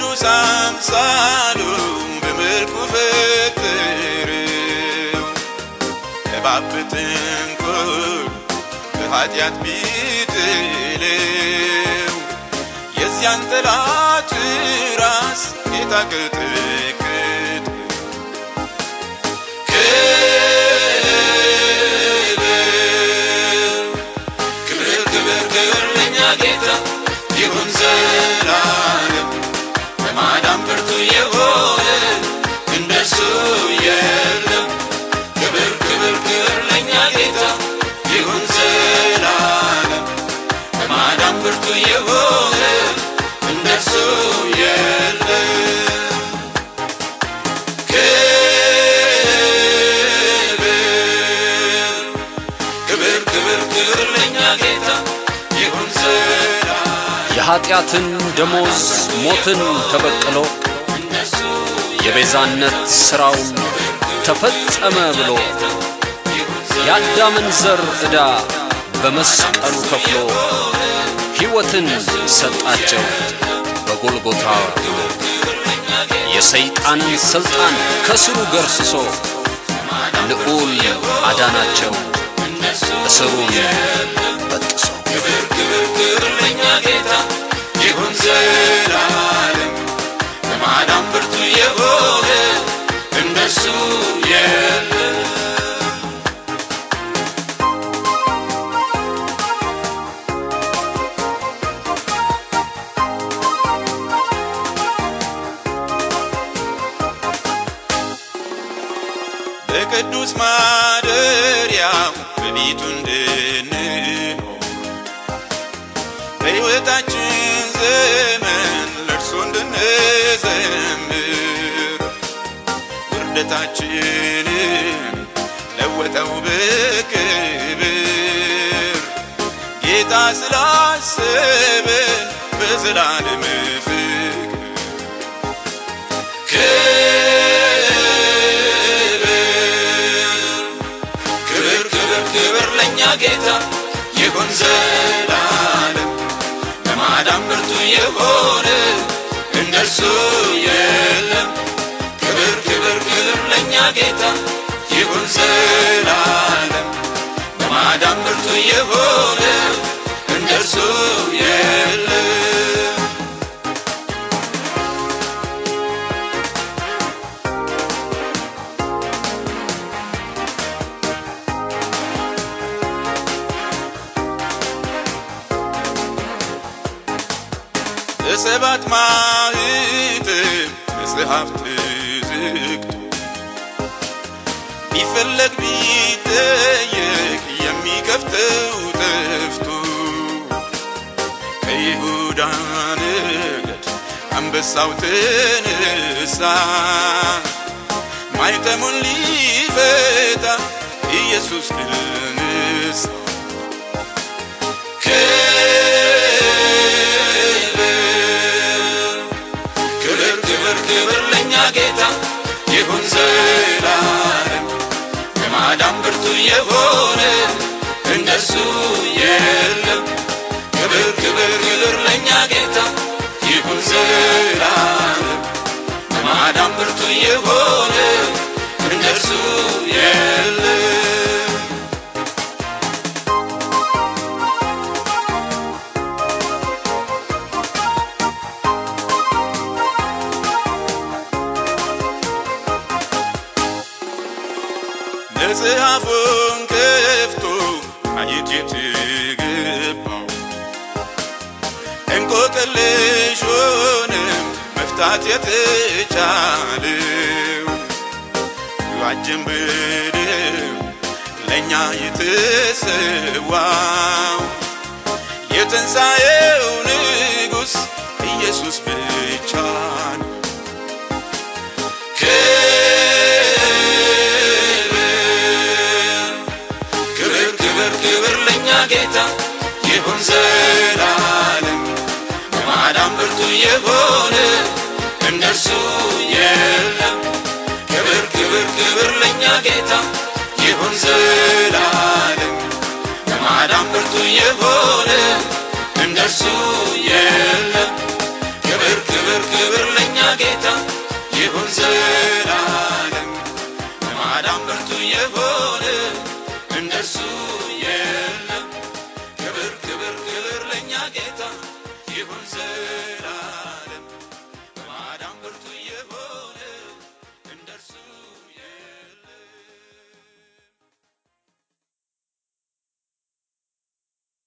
በቅዱስ አምሳሉ በመልኩ ፈጠረው እባብ በተንኮል በኃጢአት ቢጥለው የዚያን ጠላት ራስ ጌታ ቀጠቀጠ። ክብር ክብር ክብር ለእኛ ጌታ ይሁን ዘላለም በማዳን ብርቱ የሆነ እንደሱ የለም። ክብር ክብር ክብር ለእኛ ጌታ ይሁን ዘላለም በማዳን ብርቱ የሆነ እንደሱ የለም። ክብር ክብር ክብር ክብር ለእኛ ጌታ ይሁን ዘላለም የኀጢአትን ደሞዝ ሞትን ተበቅሎ እንደሱ የቤዛነት ሥራውን ተፈጸመ ብሎ ይሁን የአዳምን ዘር ዕዳ በመስቀሉ ከፍሎ ሕይወትን ሰጣቸው በጎልጎታ ብሎ የሰይጣንን ሥልጣን ከስሩ ገርስሶ ልዑል አዳናቸው እስሩን በጥሶ ክብር ክብር ክብር ለእኛ ጌታ ይሁን ዘላለም በማዳን ብርቱ የሆነ እንደሱ የለም። በቅዱስ ማደሪያው በቤቱ እንድንኖር በሕይወታችን ዘመን ለእርሱ እንድንዘምር ውርደታችንን ለወጠው በክብር ጌታ ስላሰበን በዘላለም ፍቅር ክብር ክብር ክብር ክብር ለእኛ ጌታ ይሁን ዘላለም ለማዳን ብርቱ የሆነ እንደርሱ የለም። ክብር ክብር ክብር ለእኛ ጌታ ይሁን ዘላለም ለማዳን ብርቱ የሆነ እንደርሱ የለም። በሰባት ማኅተም መጽሐፍ ተዘግቶ ቢፈለግ ቢጠየቅ የሚከፍተው ጠፍቶ ከይሁዳ ነገድ አንበሳው ተነሳ ማኅተሙን ሊፈታ ኢየሱስ ድል ነሣ። ክብር ክብር ክብር ለእኛ ጌታ ይሁን ዘላለም በማዳን ብርቱ የሆነ እንደሱ የለም። ክብር ክብር ክብር ለእኛ ጌታ ይሁን ዘላለም በማዳን ብርቱ የሆነ እንደሱ የለም። መጽሐፉን ከፍቶ ማየት የተገባው እንቆቅልሹንም መፍታት የተቻለው ዋጅን ብድም ለእኛ የተሰዋው የትንሣኤው ንጉሥ ኢየሱስ ብቻ ነው። ክብር ክብር ክብር ለእኛ ጌታ ይሁን ዘላለም በማዳን ብርቱ የሆነ እንደርሱ የለም። ክብር ክብር ክብር ለእኛ ጌታ ይሁን ዘላለም በማዳን ብርቱ የሆነ እንደርሱ የለም። ክብር ክብር ክብር ይሁን ዘ